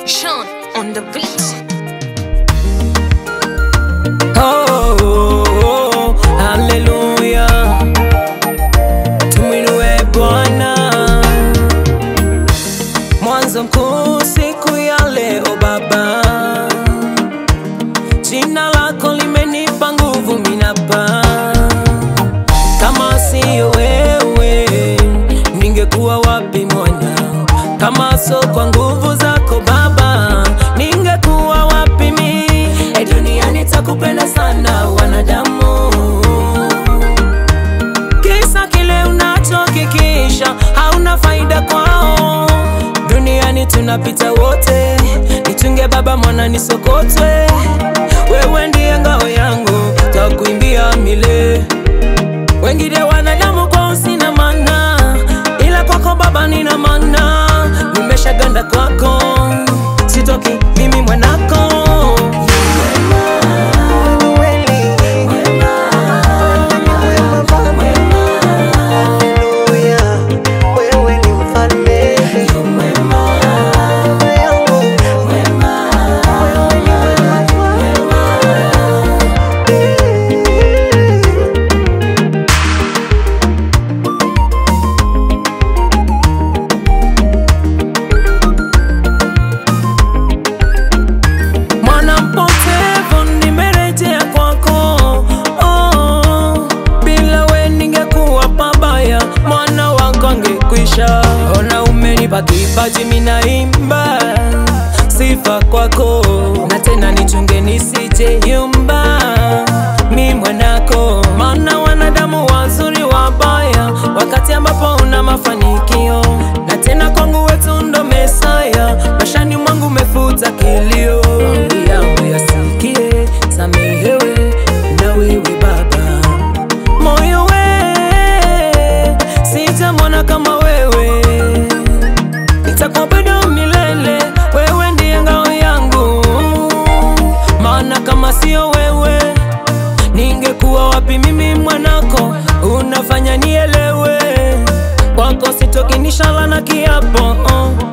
Sean on the beat. Oh, oh, oh, haleluya, tumwinue Bwana. Mwanzo mkuu siku ya leo Baba, jina lako limenipa nguvu minapa. Kama siyo wewe, ningekuwa wapi mwana? Kama so kwa nguvu zako Baba, ningekuwa wapi mi? E, duniani takupenda sana wanadamu, kisa kile unachokikisha hauna faida kwao. Duniani tunapita wote, nitunge Baba, mwana nisokotwe. Wewe ndiye ngao yangu, takuimbia milele wengine wanadamu kwao sina maana, ila kwako Baba nina maana. Nimeshaganda kwako, sitoki mimi mwanako. Wewe ni mfalme Baba yangu Mwana mpotevu nimerejea kwako, oh, bila we ningekuwa pabaya, mwana wako angekwisha. Ona umenipa kipaji, minaimba sifa kwako, na tena nichunge nisije yumba, mi mwanako, maana wanadamu wazuri wabaya, wakati ambapo una mafanikio, na tena kwangu wetu ndo Mesaya, mashani mwangu umefuta kilio, maombi yangu yasikie, samehewe na wewe Baba, moyo we sitamwona kama wewe nitakuabudu milele, wewe ndiye ngao yangu, maana kama sio wewe ningekuwa wapi mimi mwanako? Unafanya nielewe, kwako sitoki nishala na kiapo oh.